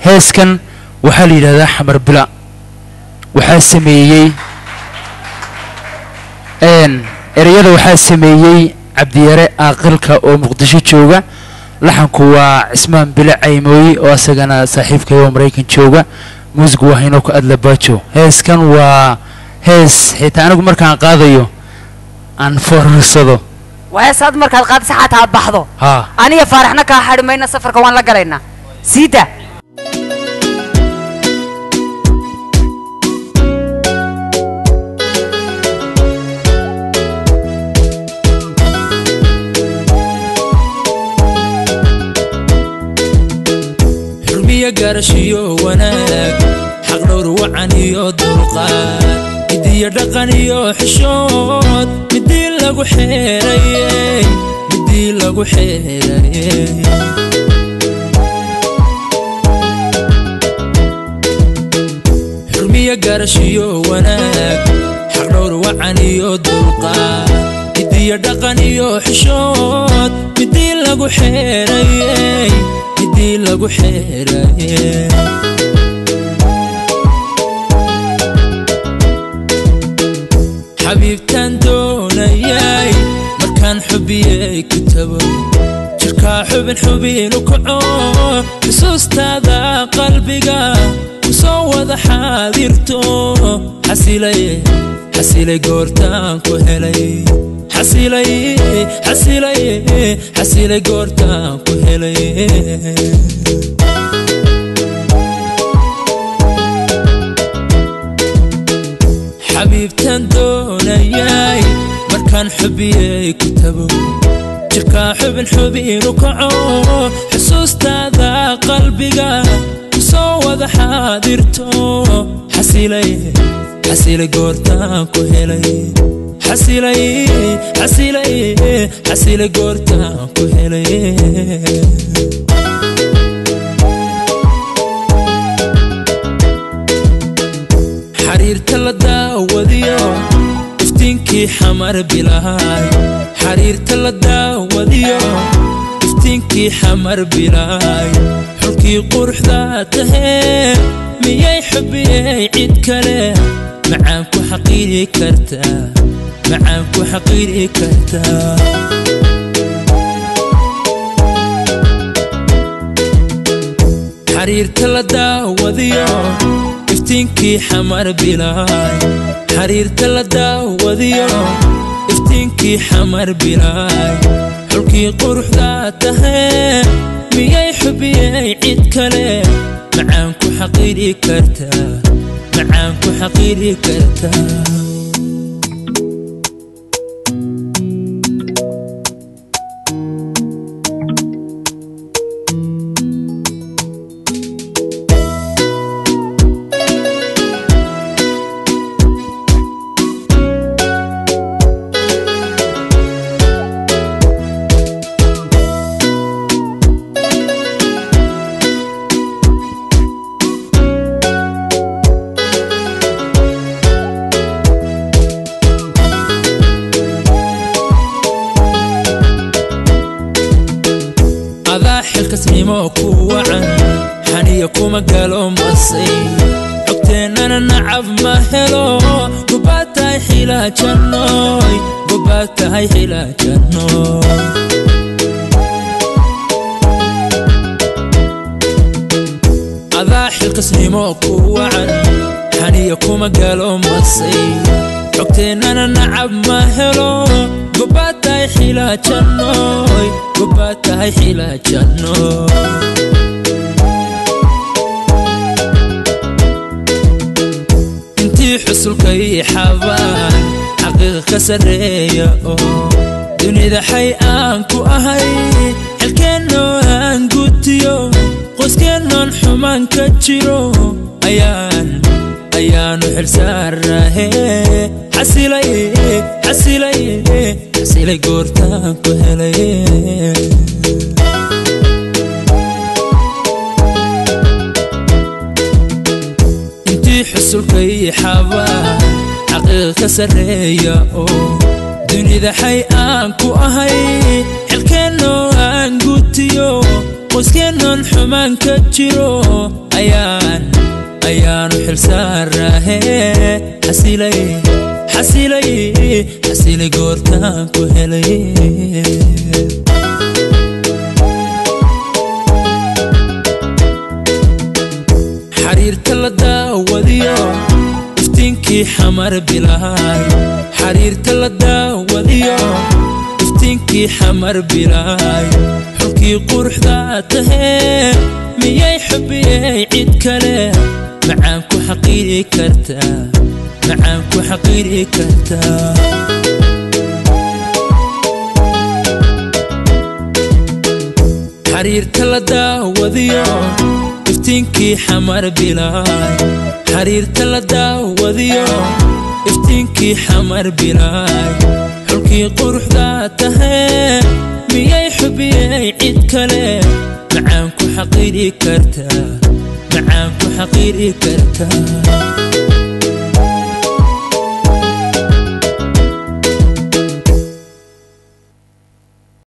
heeskan waxaa la yidhahdaa xamar bila waxaa sameeyey ereyada waxaa sameeyey cabdiyare aaqilka oo muqdisho jooga laxanku waa cismaan bile caymooye oo asagana saaxiibkay oo maraykan jooga muusigu waa haynoo ka adlabaajo heeskan waa hees xitaa anigu markaan qaadayo aan foorarsado waa heesaad markaad qaadisa xataa aad baxdo haa aniga faaraxna kaa xadhi mayna safarka waan la galaynaa siida xurmiya gaarashiyo wanaag xaq dhowr wacan iyo dulqaad midiyo dhaqan iyo xishood midii lagu xeerayey midii lagu xeerayey xurmiya gaarashiyo wanaag xaq dhowr wacan iyo dulqaad midiyo dhaqan iyo xishood midii lagu xeerayey midii lagu xeerayey xabiibtaan doonayay markaan xubiyey ku tago jirkaa xubin xubinu kaco xusuustaada qalbiga ku soo wada xaadirto xasilay xasilay goortaan ku helay xasilay xasilay xasilay goortaan ku helay xabiibtaan doonayay markaan xubiyey ku tago jirkaa xubin xubinu kaco xusuustaada qalbiga ku soo wada xaadirto xasilay xasilay goortaan ku helay xasilay xasilay xasilay goortaan ku helay xariirta la daawadiyo iftiinkii xamar bilaay xariirta la daawadiyo iftiinkii xamar bilaay xulkii quruxda tahee miyay xubiyey cid kale macaan ku xaqiiri kartaa macaan ku xaqiiri kartaa xariirta la daawadiyo iftiinkii xamar bilaay xariirta la daawadiyo iftiinkii xamar bilaay xulkii quruxda tahee miyay xubiyey cid kale macaan ku xaqiiri kartaa macaan ku xaqiiri kartaa adaa xilkasnimo ku wacan xaniya kuma galo masay xogteennana nacab ma helo gobaad tahay xilaajanooy gobaad tahay xilaajanooy adaa xilkasnimo ku wacan xaniya kuma galo masay xogteennana nacab ma helo gobaad tahay xilaajanooy gobaad tahay xilaajanooy intii xusulkay xabaan xaqiiqa ka sarreeya oo dunida xay aan ku ahay xilkeennoo aan gutiyo qoyskeenoon xumaan ka jiro ayaan ayaanu xilsaarahe xasilay xasilay xasilay goortaan ku helay intii xusulkay xabaan xaqiiqa ka sarreeya oo dunida xay aan ku ahay xilkeennoo aan gutiyo qoyskeenoon xumaan ka jiro ayaan ayaanu xilsaaraahe xasilay xasilay xasilay goortaan ku helay xariirta la daawadiyo iftiinkii xamar bilaay xariirta la daawadiyo iftiinkii xamar bilaay xulkii quruxda tahee miyay xubiyey cid kale macaan ku xaqiiri kartaa macaan ku xaqiiri kartaa xariirta la daawadiyo iftiinkii xamar bilaay xariirta la daawadiyo iftiinkii xamar bilaay xulkii quruxda tahee miyay xubiyey cid kale macaan ku xaqiiri kartaa macaan ku xaqiiri kartaa